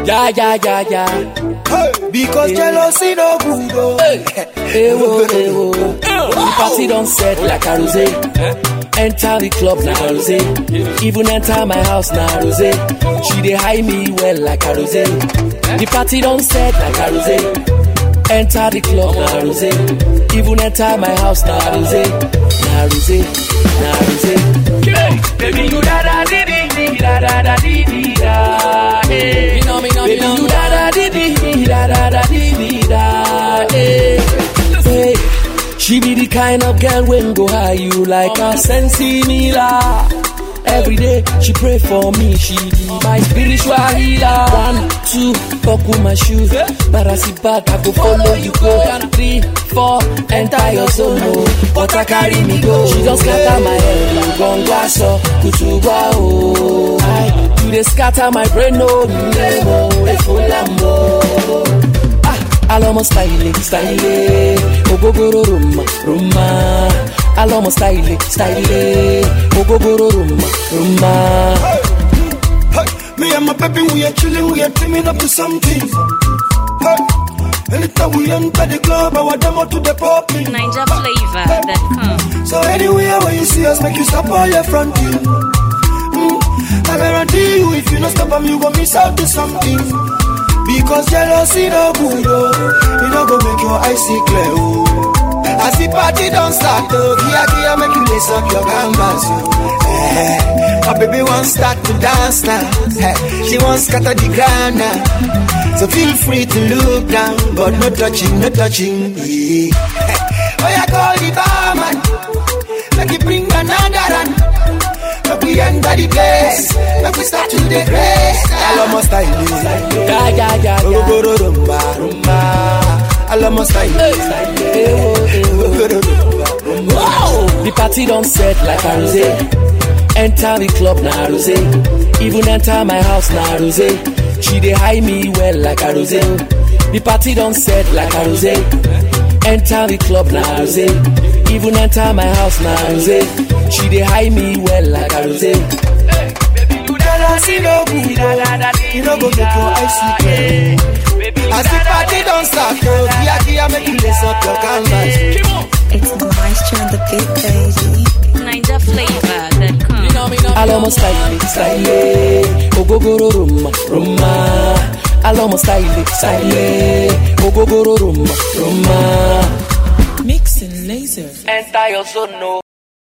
Yeah, yeah, yeah, yeah. Because jealousy no good. Oh. Ewo, ewo. The party don't set like a rose. Enter the club like a rose. Even enter my house na rose. She dey hide me well like a rose. The party don't set like a rose. Enter the club na rose. Even enter my house na rose. Na rose, na rose. Baby you da da di di di da da da di di da. eh. Me know, me know, me Baby know. you da da di di di da da da di di da. eh. Hey, she be the kind of girl when go high you like a sensi mila. Every day she pray for me, she be my spiritual healer. One, two, buckle my shoes. But I sit back, I go follow you go. Three, four, enter your zone. Oh, but I carry me go. She just scatter my head, you gon' glass up, kutuba oh. I, you dey scatter my brain, no, no, no, full Alomo style, style, ogogoro rumma, rumma. Alomo style, style, ogogoro rumma, rumma. Hey, me and my baby, we are chilling, we are dreaming up to something. Hey, anytime we enter the club, our demo to the popping. NinjaFlavor.com. So anywhere where you see us, make you stop all your fronting. Mm, I guarantee you, if you not stop them, you gon' miss out to something. Because jealousy no good, oh. You no go make your eyes see clear, oh. As the party don't start, oh, kia kia make you lace up your canvas, oh. Eh, my baby wants start to dance now. Eh, she wants scatter the ground now. So feel free to look down, but no touching, no touching. Yeah. Oh, yeah, call the barman. Make you bring another run. Make we enter the place. Make we start to the grace. Almost style. Yeah, yeah, yeah, yeah. Ogogoro rumba, rumba. Almost style. Ewo, ewo. Ogogoro rumba, rumba. Wow! The party don't set like a rose. Enter the club na rose. Even enter my house na rose. She dey hide me well like a rose. The party don't set like a rose. Enter the club na rose. Even enter my house na rose. She dey hide me well like a rose. Jealousy no good, oh. You no go make your eyes see clear. As the party don't start, oh, kia kia make you lace up your canvas. It's the moisture and the big baby. NinjaFlavor.com. Me know, me know. Alomo style, style, ogogoro rumma, rumma. Alomo style, style, ogogoro rumma, rumma. Mixing laser. Enter your zone, no.